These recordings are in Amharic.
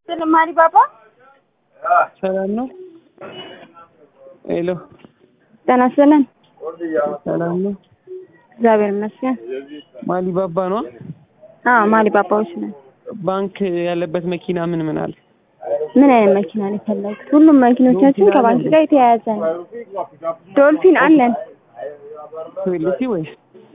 ስለማሪ ባባ ሰላም ነው። ሄሎ ጤና ይስጥልን። ሰላም ነው። እግዚአብሔር ይመስገን። ማሊ ባባ ነው። አዎ ማሊ ባባዎች ነን። ባንክ ያለበት መኪና ምን ምን አለ? ምን አይነት መኪና ነው የፈለጉት? ሁሉም መኪኖቻችን ከባንክ ጋር የተያያዘ ነው። ዶልፊን አለን፣ ትዌልቲ ወይስ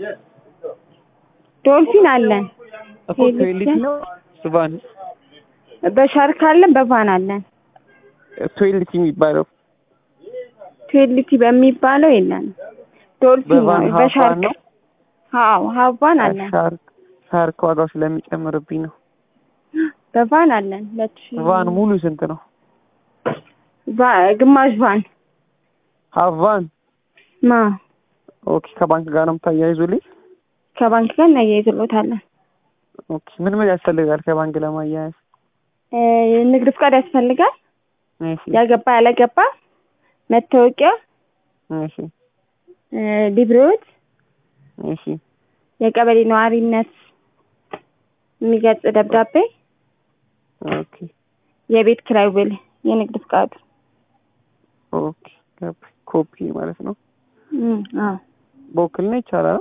ዶልፊን አለን፣ እኮ ትዌልቲ ነው? ቫን በሻርክ አለን፣ በቫን አለን። ትዌልቲ የሚባለው ትዌልቲ በሚባለው የለን። ዶልፊን በቫን ነው ሀፋን በሻርክ ነው? አዎ ሀቫን አለን፣ ሻርክ ሻርክ ዋጋው ስለሚጨምርብኝ ነው። በቫን አለን። ሁለት ሺህ ቫን ሙሉ ስንት ነው? ቫ- ግማሽ ቫን ሀቫን ማ ኦኬ። ከባንክ ጋር ነው የምታያይዙልኝ? ከባንክ ጋር እናያይዝሎታለን። ኦኬ። ምን ምን ያስፈልጋል ከባንክ ለማያያዝ? እ ንግድ ፍቃድ ያስፈልጋል። እሺ ያገባ ያላገባ መታወቂያ፣ እሺ እ ሊብሬዎት፣ እሺ የቀበሌ ነዋሪነት የሚገልጽ ደብዳቤ፣ ኦኬ የቤት ኪራይ ውል፣ የንግድ ፍቃዱ። ኦኬ። ገባኝ። ኮፒ ማለት ነው። እም፣ አዎ በውክልና ይቻላል?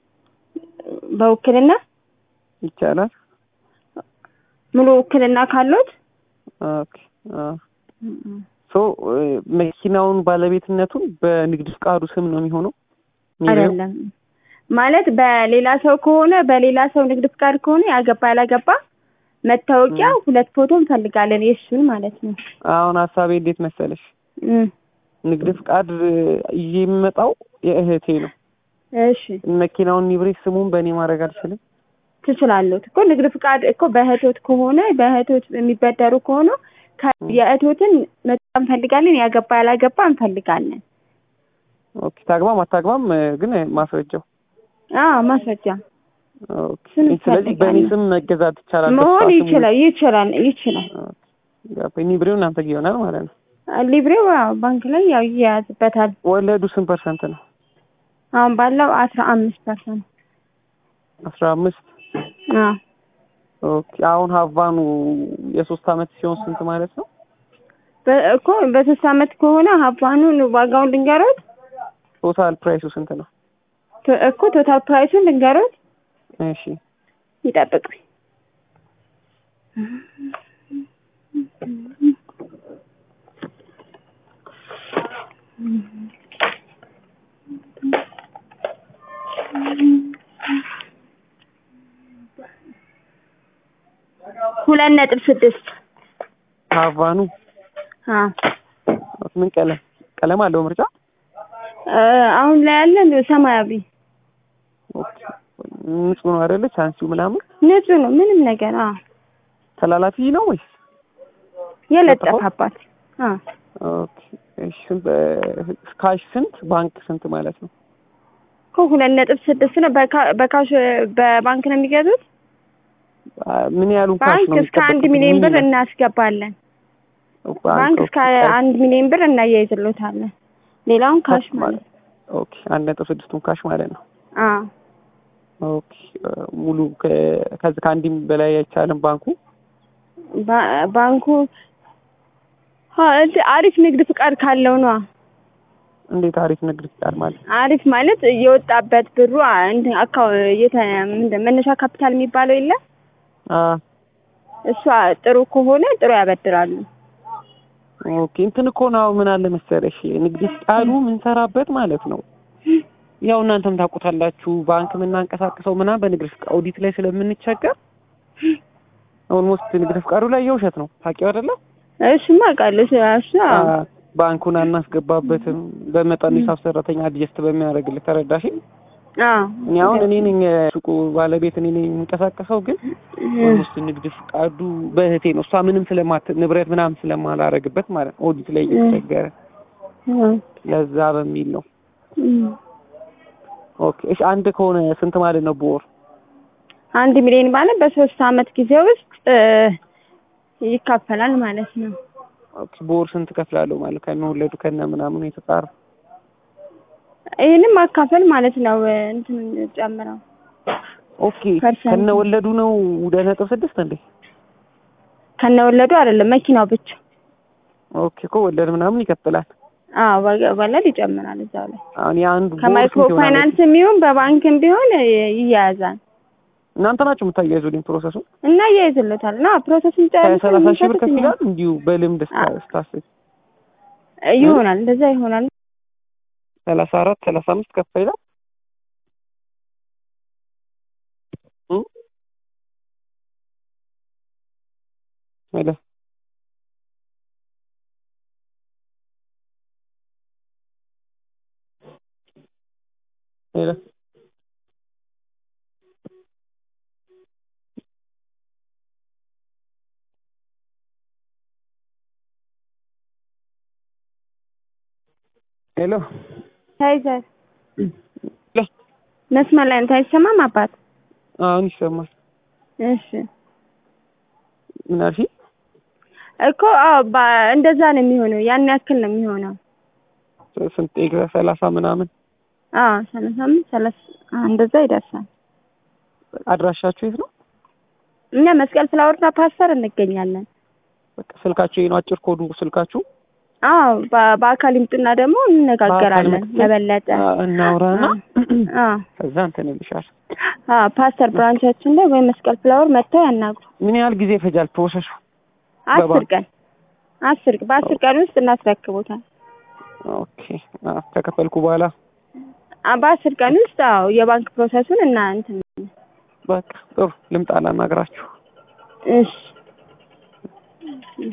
በውክልና ይቻላል። ሙሉ ውክልና ካሉት ኦኬ አዎ ሶ መኪናውን ባለቤትነቱን በንግድ ፍቃዱ ስም ነው የሚሆነው? አይደለም ማለት በሌላ ሰው ከሆነ በሌላ ሰው ንግድ ፍቃድ ከሆነ ያገባ ያላገባ መታወቂያ ሁለት ፎቶ እንፈልጋለን የእሱን ማለት ነው። አሁን ሀሳቤ እንዴት መሰለሽ፣ እም፣ ንግድ ፍቃድ ይዤ የሚመጣው የእህቴ ነው። እሺ መኪናውን ኒብሬት ስሙን በእኔ ማድረግ አልችልም? ትችላሉት እኮ ንግድ ፍቃድ እኮ በእህቶት ከሆነ በእህቶት የሚበደሩ ከሆነ ከ- የእህቶትን መጣ እንፈልጋለን፣ ያገባ ያላገባ እንፈልጋለን። ኦኬ። ታግባም አታግባም ግን ማስረጃው አዎ ማስረጃ ኦኬ። ስም ስለዚህ በእኔ ይፈልጋል። ስም መገዛት ይቻላል? መሆን በስፋት ስሙ- ይችላል ይችላል ይችላል። ኦኬ። ገባኝ። ኒብሬው እናንተ ጋር ይሆናል ማለት ነው። ሊብሬው ያው ባንክ ላይ ያው ይያዝበታል። ወለዱ ስንት ፐርሰንት ነው? አሁን ባለው አስራ አምስት ፐርሰንት አስራ አምስት አዎ ኦኬ። አሁን ሀቫኑ የሶስት አመት ሲሆን ስንት ማለት ነው? በ- እኮ በሶስት አመት ከሆነ ሀባኑን ዋጋውን ልንገሮት ቶታል ፕራይሱ ስንት ነው? ቶ- እኮ ቶታል ፕራይሱን ልንገሮት እሺ ይጠብቁኝ። ሁለት ነጥብ ስድስት ሀቫኑ አዎ ምን ቀለም ቀለም አለው ምርጫ? እ አሁን ላይ ያለን ሰማያዊ ኦኬ። ንጹህ ነው አይደለ? ቻንሲው ምናምን ንጹህ ነው ምንም ነገር አዎ ተላላፊ ነው ወይስ? የለጠፋባት አዎ ኦኬ። እሺ ስንት ካሽ ስንት ባንክ ስንት ማለት ነው? እኮ ሁለት ነጥብ ስድስት ነው። በካ- በካሽ በባንክ ነው የሚገዙት። አ፣ ምን ያህሉን ካሽ ባንክ ነው እስከ አንድ የሚጠበቅብኝ? ሚሊዮን ብር ምን ይላል? እናስገባለን። ባንክ ባንክ እስከ አንድ ሚሊዮን ብር እናያይዝሎታለን። ሌላውን ካሽ ማለት ነው። ኦኬ። አንድ ነጥብ ስድስቱን ካሽ ማለት ነው። አዎ ኦኬ። ሙሉ ከ- ከዚህ ከአንድም በላይ አይቻልም ባንኩ። ባ- ባንኩ አ፣ እንትን አሪፍ ንግድ ፍቃድ ካለው ነው። እንዴት አሪፍ ንግድ ፍቃድ ማለት አሪፍ ማለት የወጣበት ብሩ አ፣ እንትን አካው የተ ምንድን መነሻ ካፒታል የሚባለው የለ አ እሷ ጥሩ ከሆነ ጥሩ ያበድራሉ። ኦኬ እንትን እኮ ነው ምን አለ መሰለሽ ንግድ ፍቃዱ የምንሰራበት ማለት ነው። ያው እናንተም ታውቁታላችሁ ባንክ የምናንቀሳቅሰው ምናምን በንግድ ፍቃድ ኦዲት ላይ ስለምንቸገር ኦልሞስት ንግድ ፍቃዱ ላይ የውሸት ነው ታውቂው አይደለ? እሱማ አውቃለሁ። እሱ እሱ አዎ። አ፣ ባንኩን አናስገባበትም በመጠኑ ሂሳብ ሰራተኛ አድጀስት በሚያደርግልህ ተረዳሽ? አዎ እኔ አሁን እኔ ነኝ ሱቁ ባለቤት እኔ ነኝ የምንቀሳቀሰው ግን ኦልሞስት ንግድ ፍቃዱ በእህቴ ነው እሷ ምንም ስለማት ንብረት ምናምን ስለማላረግበት ማለት ነው ኦዲት ላይ እየተቸገረ አዎ። ለዛ በሚል ነው። እም። ኦኬ እሺ አንድ ከሆነ ስንት ማለት ነው በወር? አንድ ሚሊዮን ማለት በሶስት አመት ጊዜ ውስጥ እ፣ ይካፈላል ማለት ነው። ኦኬ በወር ስንት ከፍላለሁ ማለት ከሚወለዱ ከነ ምናምኑ የተጣራ ይህንም ማካፈል ማለት ነው። እንትን ጨምረው ኦኬ ፐርሰንት ከነ ወለዱ ነው ሁለት ነጥብ ስድስት እንዴ? ከነወለዱ አይደለም መኪናው ብቻ። ኦኬ እኮ ወለድ ምናምን ይቀጥላል። አዎ ወገ- ወለድ ይጨምራል እዛው ላይ አሁን የአንዱ ቦር ከማይክሮ ስንት ይሆናል? ፋይናንስም ይሁን በባንክም ቢሆን እ, ይያያዛል እናንተ ናችሁ የምታያይዙልኝ ፕሮሰሱን? እና ይያይዝለታል እና ፕሮሰሱን ጨርሰን ከሰላሳ ሺህ ብር የምንሰጥት ከፍ እኛ ይላል እንዲሁ በልምድ ስታ- አ- ስታስብ እ, ይሆናል እንደዛ ይሆናል። ሰላሳ አራት ሰላሳ አምስት ከፍ ይላል። እ? ሄሎ ሄሎ ሄሎ ታይዘር ሄሎ መስመር ላይ ነው አይሰማም አባት? አሁን ይሰማል። እሺ ምን አልሽኝ? እኮ አዎ ባ- እንደዛ ነው የሚሆነው ያን ያክል ነው የሚሆነው። ስንት ይግዛ? ሰላሳ ምናምን አዎ ሰላሳ አምስት ሰላሳ አዎ፣ እንደዛ ይደርሳል። አድራሻችሁ የት ነው? እኛ መስቀል ፍላወርና ፓስተር እንገኛለን። በቃ ስልካችሁ ይሄ ነው አጭር ኮዱ ስልካችሁ አዎ በ- በአካል ይምጡና ደግሞ እንነጋገራለን መጥተን የበለጠ አ- እናውራና አዎ ከዛ እንትን ይልሻል። አዎ ፓስተር ብራንቻችን ላይ ወይ መስቀል ፍላወር መጥተው ያናግሩ። ምን ያህል ጊዜ ይፈጃል ፕሮሰሱ? አስር በባንክ? ቀን አስር በአስር ቀን ውስጥ እናስረክቦታል። ኦኬ አ- ከከፈልኩ በኋላ አ- በአስር ቀን ውስጥ አዎ የባንክ ፕሮሰሱን እና እንትን በቃ ጥሩ ልምጣ ላናግራችሁ። እሺ